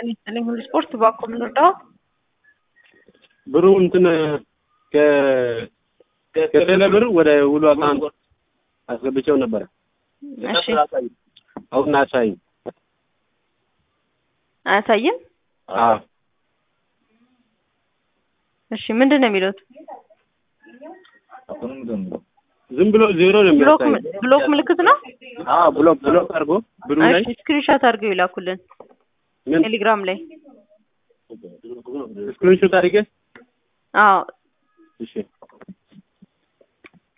ጤና ይስጥልኝ ሁሉ ስፖርት ባኮ የምንወርዳው ብሩ እንትን ከቴሌ ብር ወደ ውሉ አካውንት አስገብቼው ነበረ። እሺ አሁን አሳይኝ። አያሳይም። አዎ እሺ ምንድን ነው የሚሉት? ዝም ብሎ ዜሮ ነው ብሎክ የሚያሳይ። ብሎክ ምልክት ነው። አዎ ብሎክ ብሎክ አድርጎ ብሩ ላይ እሺ ስክሪንሾት አድርገው ይላኩልን ምን ቴሌግራም ላይ። ስክሪንሾት አድርጌ አዎ እሺ